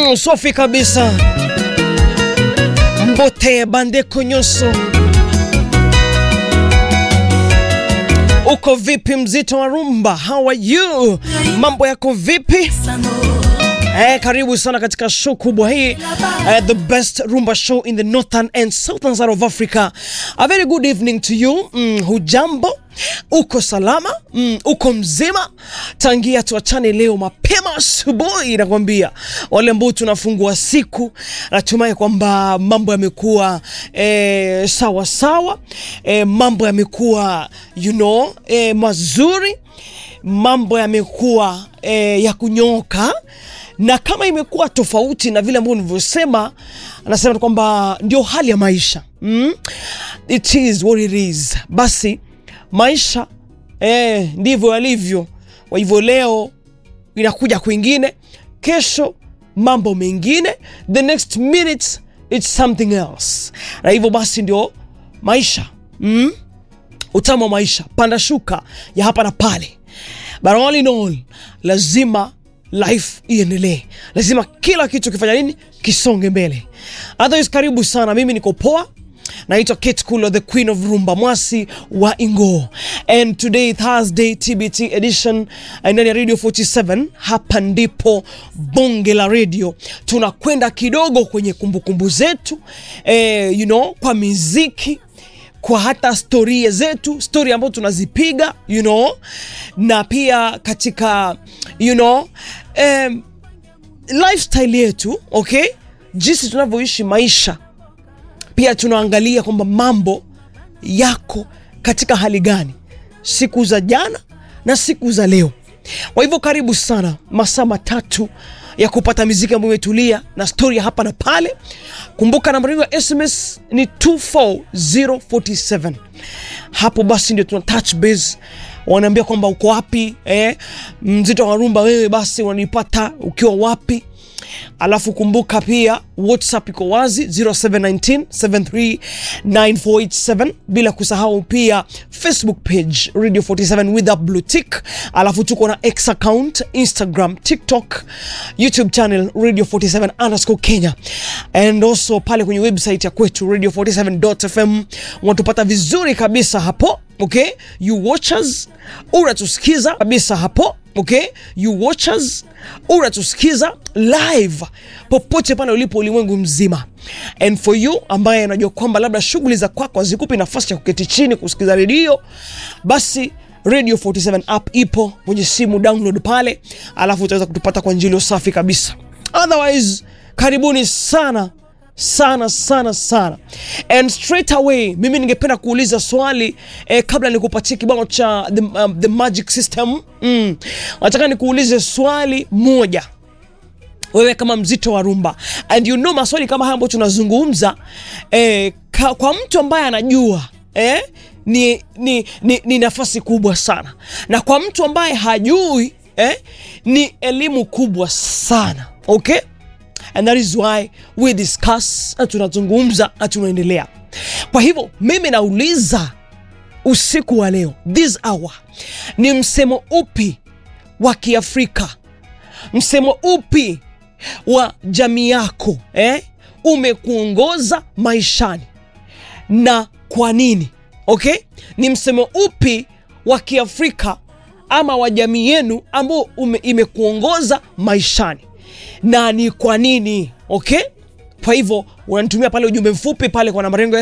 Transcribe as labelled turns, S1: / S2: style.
S1: Mm, safi kabisa. Mbote Bandeko Nyuso, uko vipi mzito wa rumba? How are you? Mambo yako vipi? Eh, karibu sana katika show kubwa hii eh, the best rumba show in the northern and southern side of Africa. A very good evening to you. Mm, hujambo? Uko salama? Mm, uko mzima? Tangia tuachane leo mapema asubuhi, nakwambia wale ambao tunafungua siku, natumai kwamba mambo yamekuwa eh, sawa sawa, eh, mambo yamekuwa you know, eh, mazuri, mambo yamekuwa eh, ya kunyoka na kama imekuwa tofauti na vile ambavyo nilivyosema, anasema kwamba ndio hali ya maisha mm? It is what it is. Basi maisha eh, ndivyo yalivyo. Kwa hivyo leo inakuja kwingine, kesho mambo mengine, the next minute it's something else, na hivyo basi ndio maisha mm? Utamu wa maisha, panda shuka ya hapa na pale, but all in all lazima life iendelee, lazima kila kitu kifanya nini, kisonge mbele. Otherwise, karibu sana, mimi niko poa. Naitwa Kate Kulo, the queen of rumba, mwasi wa Ingo, and today Thursday TBT edition ndani ya Radio 47. Hapa ndipo bonge la radio, tunakwenda kidogo kwenye kumbukumbu zetu eh, you know, kwa miziki kwa hata storia zetu stori ambazo tunazipiga you know, na pia katika you know, um, lifestyle yetu okay, jinsi tunavyoishi maisha, pia tunaangalia kwamba mambo yako katika hali gani siku za jana na siku za leo. Kwa hivyo karibu sana, masaa matatu ya kupata miziki ambayo imetulia na stori hapa na pale. Kumbuka nambari ya SMS ni 24047. Hapo basi ndio tuna touch base, wanaambia kwamba uko wapi eh, mzito wa rumba wewe, basi unanipata ukiwa wapi? Alafu kumbuka pia WhatsApp iko wazi 0719739487, bila kusahau pia Facebook page Radio 47 with a blue tick. Alafu tuko na X account, Instagram, TikTok, YouTube channel Radio 47 underscore Kenya, and also pale kwenye website ya kwetu Radio 47.fm unatupata vizuri kabisa hapo. Okay, you watchers unatusikiza kabisa hapo Okay, you watchers unatusikiza live popote pale ulipo ulimwengu mzima, and for you ambaye anajua kwamba labda shughuli za kwako hazikupi nafasi ya kuketi chini kusikiza redio, basi Radio 47 app ipo kwenye simu, download pale, alafu utaweza kutupata kwa njia safi kabisa. Otherwise, karibuni sana sana sana sana, and straight away mimi ningependa kuuliza swali eh, kabla nikupatie kibao cha the, um, the magic system mm. Nataka nikuulize swali moja wewe kama mzito wa rumba, and you know maswali kama haya ambayo tunazungumza eh, ka, kwa mtu ambaye anajua eh, ni, ni, ni, ni nafasi kubwa sana, na kwa mtu ambaye hajui eh, ni elimu kubwa sana okay? And that is why we discuss na tunazungumza na tunaendelea. Kwa hivyo mimi nauliza usiku wa leo, this hour, ni msemo upi wa Kiafrika, msemo upi wa jamii yako eh, umekuongoza maishani na kwa nini? Okay, ni msemo upi wa Kiafrika ama wa jamii yenu ambao imekuongoza maishani na ni kwa nini? Okay, kwa hivyo unanitumia pale ujumbe mfupi pale kwa namba yangu